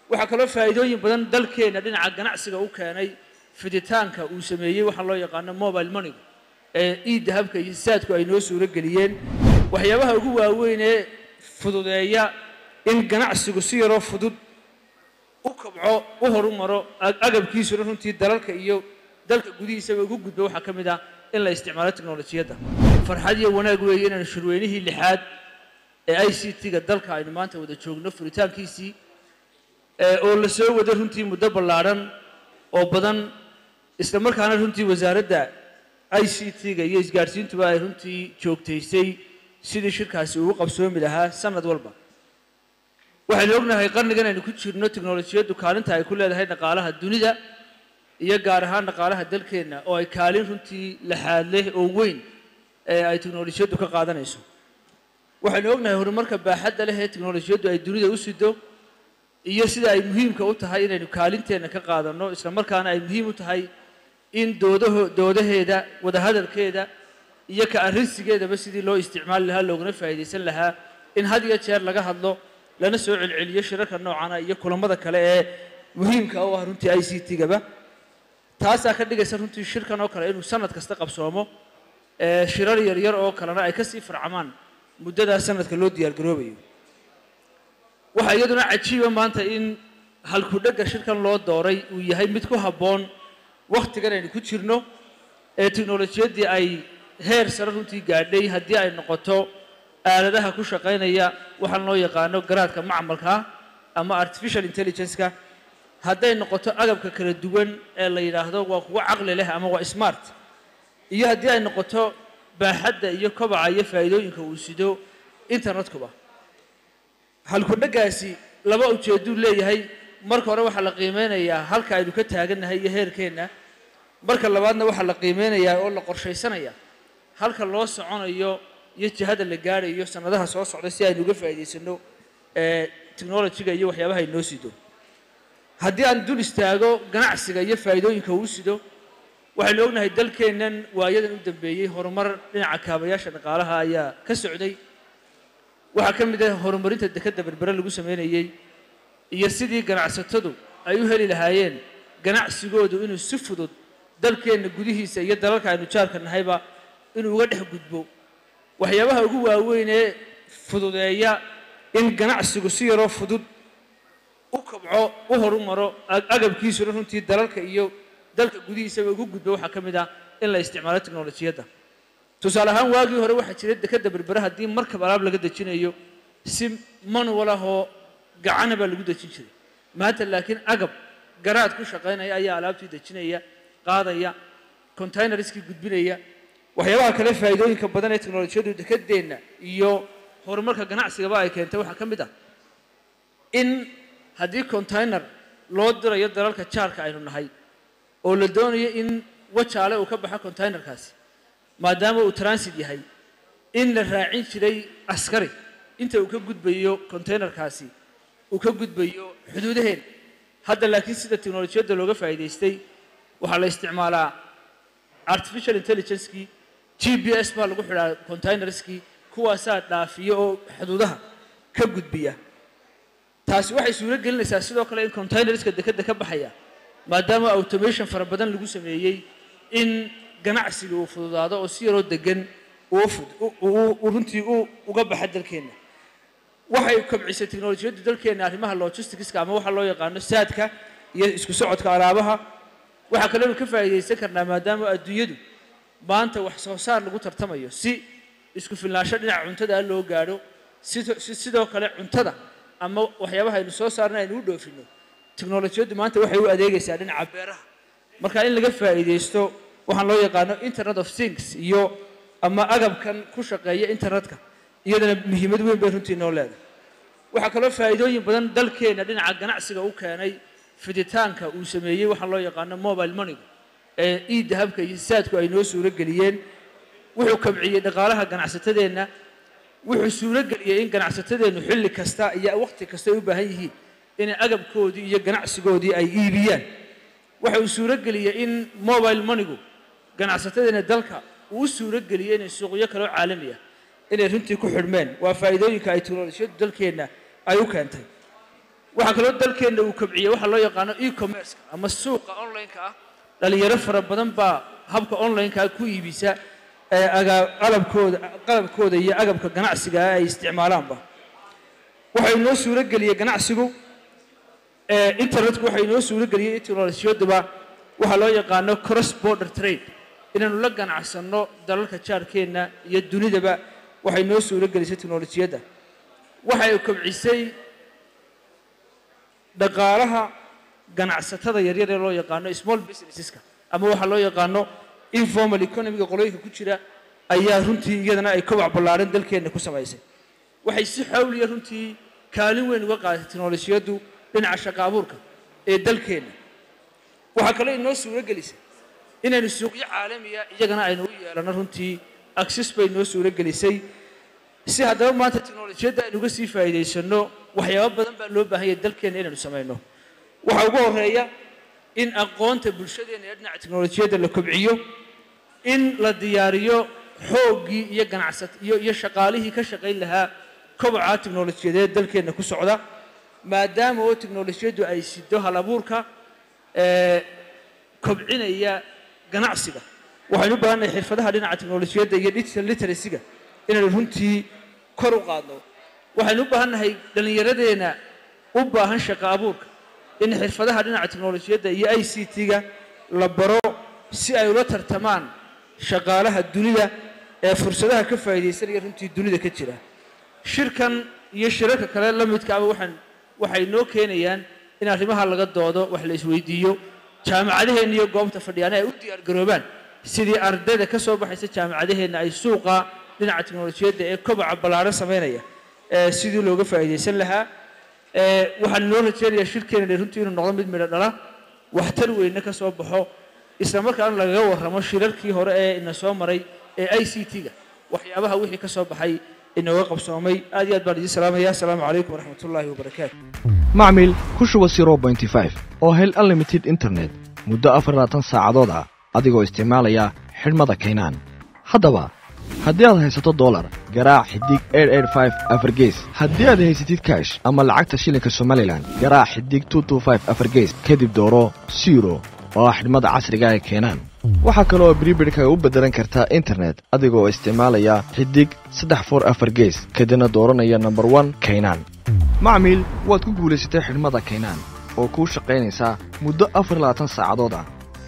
waxaa kaloo faa'iidooyin badan dalkeenna dhinaca ganacsiga u keenay fiditaanka uu sameeyey waxaa loo yaqaano mobile moneygu ee iidahabka iyo saadku ay noo suuro geliyeen waxyaabaha ugu waaweyn ee fududeeya in ganacsigu si yaroo fudud u kabco u horumaro agabkiisuna runtii dalalka iyo dalka gudihiisaba ugu gudbo waxaa ka mid ah in la isticmaalo teknolojiyadda farxad iyo wanaag weeye inaanu shirweynihii lixaad ee i c t-ga dalka aynu maanta wada joogno furitaankiisii oo la soo wado runtii muddo ballaadhan oo badan isla markaana runtii wasaaradda i c t-ga iyo isgaadhsiintuba ay runtii joogtaysay sidii shirkaasi ugu qabsoomi lahaa sanad walba waxaynu ognahay qarnigan aynu ku jirno teknolojiyaddu kaalinta ay ku leedahay dhaqaalaha dunida iyo gaar ahaan dhaqaalaha dalkeenna oo ay kaalin runtii laxaad leh oo weyn ee ay teknolojiyaddu ka qaadanayso waxaynu ognahay horumarka baaxadda leh ee teknolojiyaddu ay dunida u sido iyo sida ay muhiimka u tahay inaynu kaalinteenna ka qaadanno isla markaana ay muhiim u tahay in doodaho doodaheeda wadahadalkeeda iyo ka arrinsigeedaba sidii loo isticmaali lahaa looguna faa'iidaysan lahaa in had iyo jeer laga hadlo lana soo celceliyo shirarka noocana iyo kulamada kale ee muhiimka u ah runtii i c t-gaba taasaa ka dhigaysa runtii shirkan oo kale inuu sanad kasta qabsoomo shirar yaryar oo kalena ay kasii farcamaan muddadaa sanadka loo diyaargaroobayo waxaa iyaduna cajiiba maanta in halkudhegga shirkan loo dooray uu yahay mid ku habboon wakhtigan aynu ku jirno ee teknolojiyaddii ay heer sare runtii gaadhay haddii ay noqoto aaladaha ku shaqaynaya waxaan loo yaqaano garaadka macmalkaa ama artificial intelligence-ka hadday noqoto agabka kala duwan ee la yidhaahdo waa kuwo caqli leh ama waa smart iyo haddii ay noqoto baaxadda iyo kobaca iyo faa'iidooyinka uu sido internetkuba halkudheggaasi laba ujeedduu leeyahay marka hore waxaa la qiimeynayaa halka aynu ka taagannahay iyo heerkeenna marka labaadna waxaa la qiimeynayaa oo la qorshaysanaya halka loo soconayo iyo jihada la gaadhayo sanadaha soo socda si aynu uga faa'iidaysano technolojiga iyo waxyaabaha inoo sido haddii aan dul istaago ganacsiga iyo faa'iidooyinka uu sido waxaynu ognahay dalkeennan waayadan u dambeeyey horumar dhinaca kaabayaasha dhaqaalaha ayaa ka socday waxaa ka mid ah horumarinta dekadda berbere lagu sameynayey iyo sidii ganacsatadu ay u heli lahaayeen ganacsigoodu inuu si fudud dalkeenna gudihiisa iyo dalalka aynu jaarka nahayba inuu uga dhex gudbo waxyaabaha ugu waaweyn ee fududeeya in ganacsigu si yaroo fudud u kabco u horumaro agabkiisuna runtii dalalka iyo dalka gudihiisaba ugu gudbo waxaa ka mid ah in la isticmaalo teknolojiyadda tusaale ahaan waagii hore waxaa jira dekadda berbere haddii markab alaab laga dejinayo si manual ah oo gacana baa lagu dejin jiray maanta laakiin agab garaad ku shaqaynaya ayaa alaabtii dejinaya qaadaya containerskii gudbinaya waxyaabaha kale faa'iidooyinka badan ee teknolojiyaddu dekadeenna iyo horumarka ganacsigaba ay keentay waxaa ka mid ah in haddii container loo dirayo dalalka jaarka aynu nahay oo la doonayo in wajaale uu ka baxo containerkaasi maadaama uu transit yahay in la raacin jiray askari inta uu ka gudbayo containerkaasi uu ka gudbayo xuduudaheen hadda laakiin sida teknolojiyadda looga faa'iidaystay waxaa la isticmaalaa artificial intelligencekii g b s baa lagu xidhaa containerskii kuwaasaa dhaafiya oo xuduudaha ka gudbiya taasi waxay suuro gelinaysaa sidoo kale in containerska dekadda ka baxaya maadaama automation fara badan lagu sameeyey in ganacsiga uu fududaado oo si yaroo degan uu runtii uga baxa dalkeenna waxay kobcisay teknolojiyaddu dalkeenna arrimaha logisticska ama waxaa loo yaqaano saadka iyo isku socodka alaabaha waxaa kalenu ka faa'iidaysan karnaa maadaama adduunyadu maanta wax soo saar lagu tartamayo si isku filnaansho dhinaca cuntada loo gaadho sidoo kale cuntada ama waxyaabaha aynu soo saarna aynu u dhoofinno teknolojiyaddu maanta waxay u adeegaysaa dhinaca beeraha marka in laga faa'iidaysto waxaan loo yaqaano internet of things iyo ama agabkan ku shaqeeya internetka iyadana muhiimad weyn bay runtii noo leedahay waxaa kaloo faa'iidooyin badan dalkeenna dhinaca ganacsiga u keenay fiditaanka uu sameeyey waxaa loo yaqaano mobile moneygu ee iidahabka iyo saadku ay noo suuro geliyeen wuxuu kabciyey dhaqaalaha ganacsatadeenna wuxuu suuro geliyey in ganacsatadeennu xilli kasta iyo waqti kasta ay u baahan yihiin inay agabkoodii iyo ganacsigoodii ay iibiyaan waxa uu suuro geliyey in mobile moneygu ganacsatadeenna dalka uu u suuro geliyey inay suuqyo kaloo caalami ah inay runtii ku xidhmeen waa faa'iidooyinka ay teknolojiyaddu dalkeenna ay u keentay waxaa kaloo dalkeenna uu kobciyey waxaa loo yaqaano e-commerceka ama suuqa online-ka ah dhalinyaro fara badan baa habka online-kaa ku iibisa ee agaa qalabkooda qalabkooda iyo agabka ganacsiga ah ay isticmaalaanba waxay noo suuro geliyey ganacsigu ee internetku waxay noo suuro geliyey teknolojiyaduba waxaa loo yaqaano cross border trade inaanu la ganacsanno dalalka jaarkeenna iyo dunidaba waxay noo suuro gelisay teknolojiyadda waxay kobcisay dhaqaalaha ganacsatada yaryar ee loo yaqaano small businesseska ama waxaa loo yaqaano informal economiga qolooyinka ku jira ayaa runtii iyadana ay kobac ballaaran dalkeenna ku samaysay waxay si xawliya runtii kaalin weyn uga qaadatay teknolojiyaddu dhinaca shaqa abuurka ee dalkeenna waxaa kaloo inoo suuro gelisay inaynu suuqyo caalamiya iyagana aynu u yeelano runtii access bay noo suuro gelisay si haddaba maanta teknolojiyadda aynu uga sii faa'iidaysanno waxyaabo badan baa loo baahan yahay dalkeenna inaynu samayno waxaa ugu horeeya in aqoonta bulshadeenna ee dhinaca teknolojiyadda la kobciyo in la diyaariyo xooggii iyo ganacsat iyo iyo shaqaalihii ka shaqayn lahaa koboca teknolojiyadeed dalkeenna ku socda maadaama oo teknolojiyaddu ay sido hal abuurka ee kobcinaya ganacsiga waxaynu u baahannahay xirfadaha dhinaca teknolojiyadda iyo digital literacyga inaynu runtii kor u qaadno waxaynu u baahannahay dhallinyaradeenna u baahan shaqa abuurka in xirfadaha dhinaca teknolojiyadda iyo i c t-ga la baro si ay ula tartamaan shaqaalaha dunida ee fursadaha ka faa'iidaysanaya runtii dunida ka jira shirkan iyo shirarka kale la midkaaba waxaan waxay noo keenayaan in arrimaha laga doodo wax la isweydiiyo jaamacadaheenna iyo goobta fadhiyaana ay u diyaar garoobaan sidii ardayda ka soo baxaysa jaamacadaheenna ay suuqa dhinaca teknolojiyadda ee kobaca ballaaran samaynaya ee sidii looga faa'iidaysan lahaa ee waxaan inoo rajeynayaa shirkeena runtii inuu noqdo mid midho dhala waxtar weynna ka soo baxo isla markaana lagaga warramo shirarkii hore ee ina soo maray ee i c t-ga waxyaabaha wixii ka soo baxay inooga qabsoomay aad iyo aad baan idiin salaamaya asalaamu calaykum waraxmat ullaahi wabarakaatu macmil ku shuba oo hel unlimited internet muddo afarlaatan saacadood ah adigoo isticmaalaya xidhmada kaynaan haddaba haddii aad haysato dolar garaac xidig afargees haddii aad haysatid kaash ama lacagta shilinka somalilan garaac xidig afargees kadib dooro siro oo ah xidhmada casriga ee keenaan waxaa kaleoo bribidhka u beddelan kartaa internet adigoo isticmaalaya xidig saddex for afar gees kadibna dooranaya nomber one kaynaan macmiil waad ku guulaysatay xidhmada kaynaan oo kuu shaqaynaysaa muddo afar labaatan saacadood ah